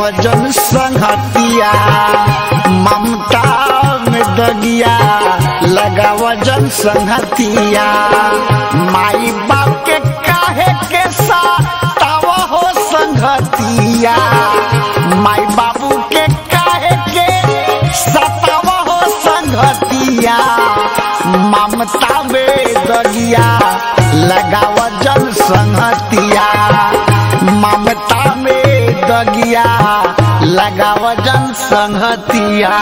जन संगतिया ममता में दगिया लगाव जन संगतिया माई बाप के काहे के साताव हो संगतिया माई बाबू के काहे के सताव हो संगतिया ममता में दगिया लगाव जन संगतिया ममता में दगिया लगाव जन संगतिया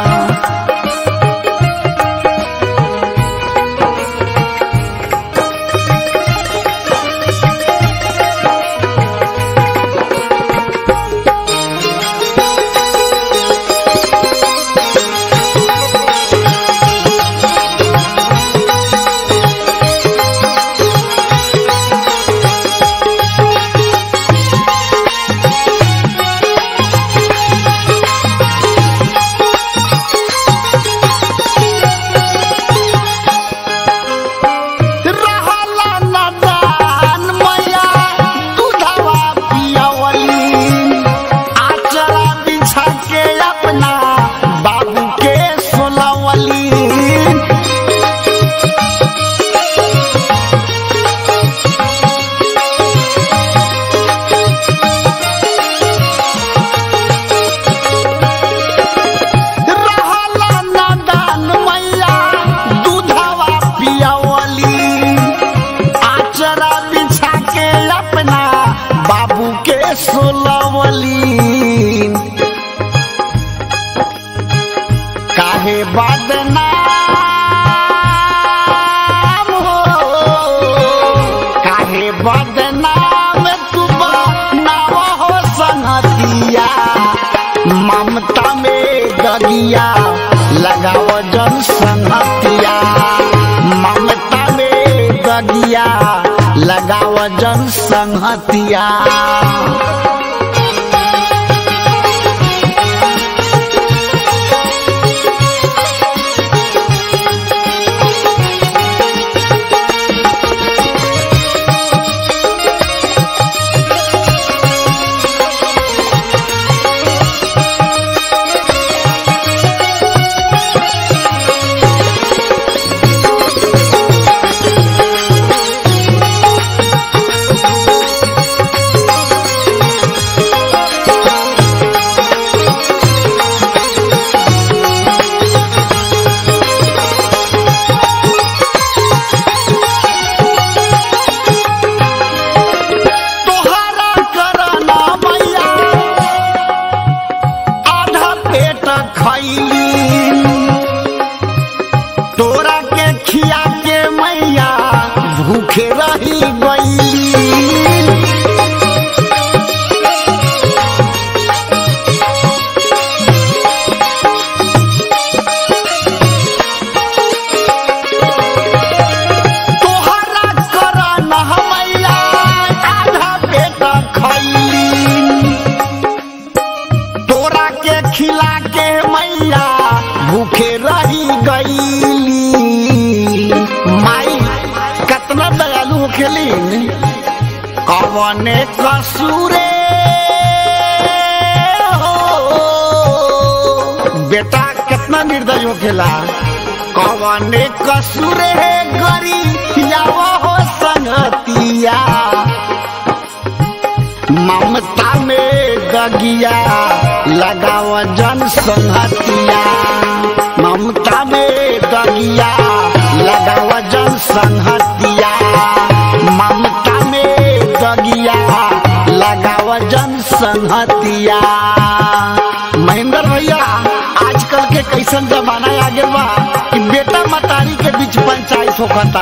रहला नदान मैया दूधवा पियवली आचरा बिछा के अपना बाबू के सोलवली रहला नदान मैया दूधवा पियवली आचरा बिछा के अपना बाबू के सोलवली काहे बदनाम हो काहे बदनाम तू बनाव हो संगतिया ममता में दगिया लगाव जन संगतिया ममता में दगिया लगाव जन संगतिया तोहरा करना मैया आधा पेट खैली तोरा के खिया के मैया भूखे रही गईली तोहरा करना मैया आधा पेट खैली तोरा के खिला के मैया भूखे रही गईली माई कतना दयालु होखेली कवने कसूरे हो बेटा कितना निर्दय होखेला कवने कसूरे गरी हो संगतिया ममता में दगिया लगाव जन संगतिया ममता में दगिया लगाव जन संगतिया ममता में दगिया लगाव जन संगतिया महेंद्र भैया आजकल के कैसन जमाना आ गया बा कि बेटा मतारी के बीच पंचायत होखता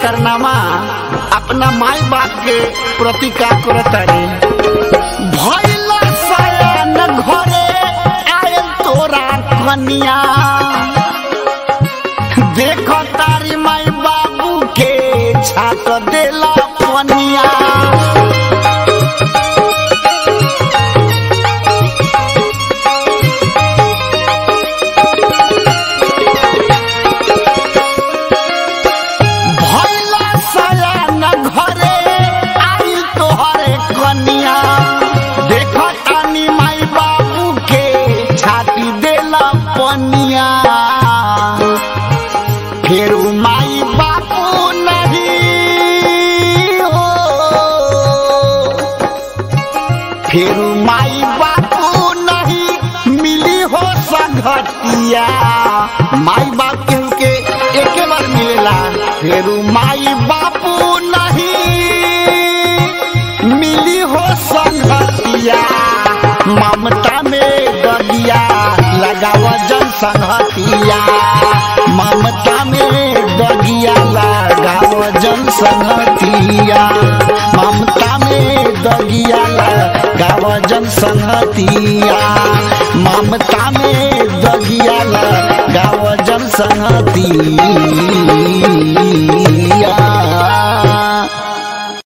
करनामा अपना माई बाप के प्रति का करतारे भइला सयान घरे आयल तोरा कनिया देख तारी माई बाबू के छाट देला पनिया भइला सयान घरे आइल तोहरे कनिया देख तानी माई बाबू के छाती देला पनिया फिर माई बापू नहीं हो फिर माई बापू नहीं मिली हो संगतिया माई बाप केहू के एके बार मिलेला फिर माई बापू नहीं मिली हो संगतिया ममता में दगिया लगाव जन संगतिया ममता में दगिया लगाव जन संगतिया ममता में दगिया लगाव जन संगतिया ममता में दगिया लगाव जन संगतिया